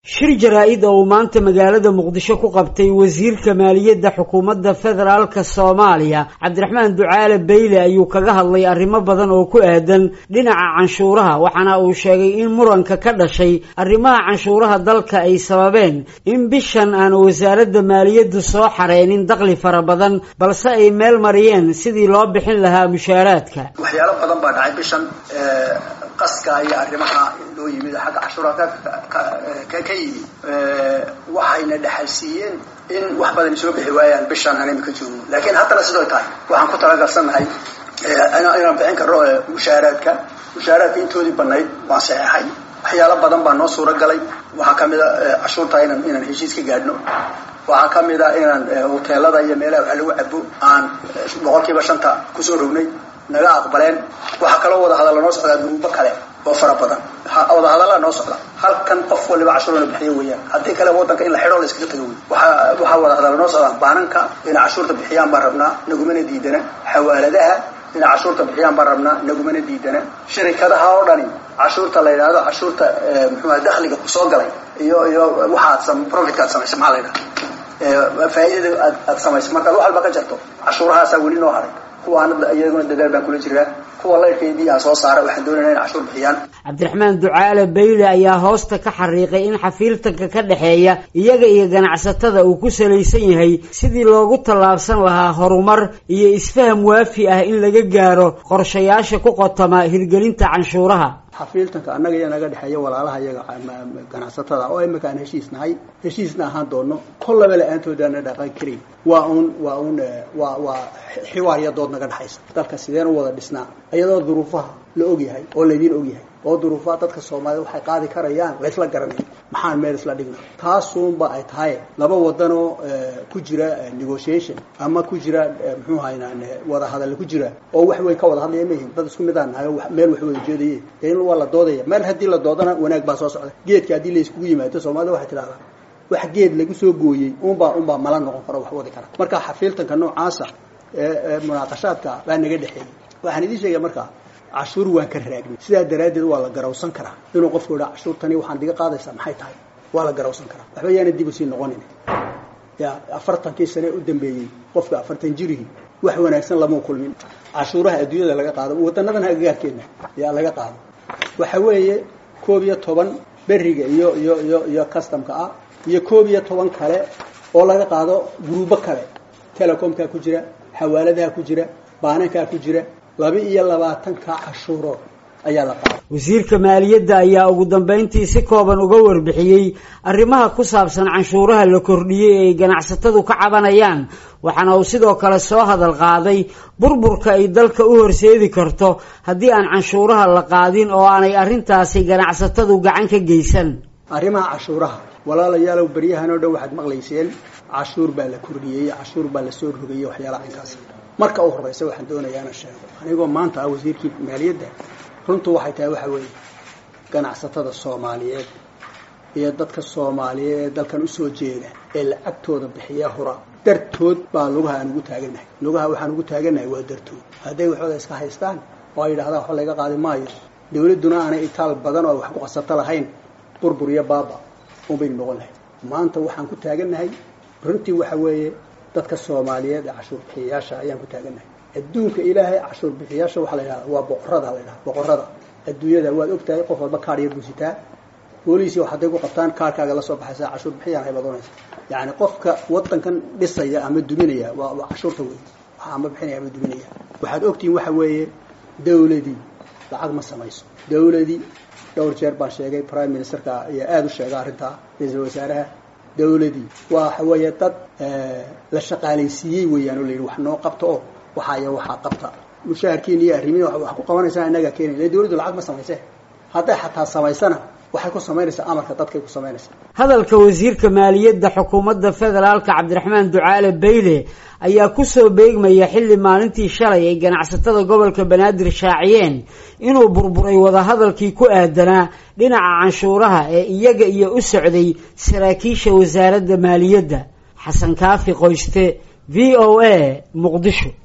shir jaraa-id oo uu maanta magaalada muqdisho ku qabtay wasiirka maaliyadda xukuumadda federaalka soomaaliya cabdiraxmaan ducaale beyle ayuu kaga hadlay arrimo badan oo ku aadan dhinaca canshuuraha waxaana uu sheegay in muranka ka dhashay arrimaha canshuuraha dalka ay sababeen in bishan aan wasaaradda maaliyaddu soo xareynin dakli fara badan balse ay meel mariyeen sidii loo bixin lahaa mushaaraadka waxyaalo badan baa dhacay bishan qaska iyo arrimaha loo yimid xagga cashuuraha ka yimi waxayna dhexalsiiyeen in wax badan soo bixi waayaan bishaan aan imika joogno laakiin haddana sidoo tahay waxaan ku talagalsannahay inaan bixin karno mushaaraadka mushaaraadka intoodii banayd waan saxeexay waxyaalo badan baa noo suuro galay waxaa kamid a cashuurta inaan inaan heshiis ka gaadhno waxaa kamid a inaan hoteelada iyo meelaha wax lagu cabo aan boqol kiiba shanta kusoo rognay naga aqbaleen waxaa kaloo wada hadalla noo socdaa guruubo kale oo fara badan wada hadallaa noo socda halkan qof waliba cashuurna bixiyo weeyaan haddii kale wadanka in la xidho la iskaga tago wey waaa waxaa wada hadalla noo socdaa baananka inay cashuurta bixiyaan baan rabnaa nagumana diidana xawaaladaha inay cashuurta bixiyaan baan rabnaa nagumana diidana shirikadaha oo dhani cashuurta la yidhaahdo cashuurta muxuuha dakhliga kusoo galay iyo iyo waxaad profitka aad samaysay maxaa la yidhaha faa'iidada aad aad samaysay markaad wax walba ka jarto cashuurahaasaa weli noo haray kuwaana iyaguna dadaal baan kula jiraa kuwa laydhkeedii aan soo saara waxaan doonayna in cashuur bixiyaan cabdiraxmaan ducaale beyle ayaa hoosta ka xariiqay in xafiiltanka ka dhexeeya iyaga iyo ganacsatada uu ku salaysan yahay sidii loogu tallaabsan lahaa horumar iyo isfaham waafi ah in laga gaaro qorshayaasha ku qotama hirgelinta canshuuraha xafiiltanka annaga iyo naga dhexeeya walaalaha iyaga ganacsatada oo imika aan heshiis nahay heshiisna ahaan doono kollaba la-aantoodana dhaqan karin waa uun waa uun waa waa xiwaar iyo dood naga dhexaysa dalka sideen u wada dhisnaa iyadoo duruufaha la ogyahay oo laydiin ogyahay oo duruufaha dadka soomaaliyed waxay qaadi karayaan laysla garanay maxaan meel isla dhigna taasuunba ay tahay laba wadanoo ku jira negotiation ama ku jira muxuu haynaan wada hadalla ku jira oo wax weyn ka wada hadlaya mayihin dad isku mid aan nahay meel wax wada jeedaye dee in waa la doodaya meel haddii la doodana wanaag baa soo socda geedka haddii la iskugu yimaado soomaalida waxay tidhahdaa wax geed lagu soo gooyey unbaa unbaa mala noqon karo wax wadi kara marka xafiiltanka noocaasa ee munaaqashaadka baa naga dhexeeyey waxaan idiin sheegaya markaa cashuur waan ka raagnay sidaa daraaddeed waa la garawsan karaa inuu qofku idhaa cashuurtani waxaan diga qaadaysaa maxay tahay waa la garawsan karaa waxba yaana dib usii noqonin ya afartankii sane u dambeeyey qofka afartan jirihii wax wanaagsan lama kulmin cashuuraha adduunyada laga qaado wadanadan agagaarkeena yaa laga qaado waxa weeye koob iyo toban beriga iyo iyo iyo iyo customka ah iyo koob iyo toban kale oo laga qaado guruubo kale telecomkaa ku jira xawaaladaha ku jira baanankaa ku jira laba iyo labaatanka cashuurood ayaa la qaaday wasiirka maaliyadda ayaa ugu dambeyntii si kooban uga warbixiyey arrimaha ku saabsan canshuuraha la kordhiyey ee ay ganacsatadu ka cabanayaan waxaana uu sidoo kale soo hadal qaaday burburka ay dalka u horseedi karto haddii aan canshuuraha la qaadin oo aanay arrintaasi ganacsatadu gacan ka geysan arrimaha cashuuraha walaalayaalow beryahan oo dhan waxaad maqlayseen cashuur baa la kordhiyey cashuur baa la soo rogayey waxyaalaha inkaas marka u horeysa waxaan doonayaa inaan sheego anigoo maanta ah wasiirkii maaliyadda runtu waxay tahay waxa weeye ganacsatada soomaaliyeed iyo dadka soomaaliyeed ee dalkan usoo jeeda ee lacagtooda bixiya hura dartood baa lugaha aan ugu taaganahay lugaha waxaan ugu taaganahay waa dartood hadday waxooda iska haystaan oo ay yidhahdaan waxba laga qaadi maayo dawladduna aanay itaal badan oo wax ku qasato lahayn burbur iyo baaba unbaynu noqon lahayd maanta waxaan ku taaganahay runtii waxa weeye dadka soomaaliyeed ee cashuur bixiyayaasha ayaan ku taaganahay adduunka ilaahay cashuur bixiyaasha waxaa la yidhahda waa boqorada la yidhahda boqorada adduunyada waad ogtahay qof walba kaar yar buusitaa booliisi hadday ku qabtaan kaarkaaga la soo baxaysa cashuur bixiyaan hay badoonaysa yacni qofka wadankan dhisaya ama duminaya waa waa cashuurta wey waxa ama bixinaya ama duminaya waxaad ogtihiin waxa weeye dawladii lacag ma samayso dawladii dhowr jeer baan sheegay prime ministerka ayaa aada u sheega arrintaa ra-iisul wasaaraha dawladii waxa weeye dad la shaqaalaysiiyey weeyaan oo la yidhi wax noo qabta oo waxaa iyo waxaa qabta mushaharkiina iyo arrimihi wax ku qabanaysaa innagaa keenaya le dawladdu lacag ma samayse hadday xataa samaysana waxay ku samaynaysaa amarka dadkay ku samaynaysaa hadalka wasiirka maaliyadda xukuumadda federaalka cabdiraxmaan ducaale beyle ayaa kusoo beegmaya xilli maalintii shalay ay ganacsatada gobolka banaadir shaaciyeen inuu burburay wadahadalkii ku aadanaa dhinaca canshuuraha ee iyaga iyo u socday saraakiisha wasaaradda maaliyadda xasan kaafi qoyste v o a muqdisho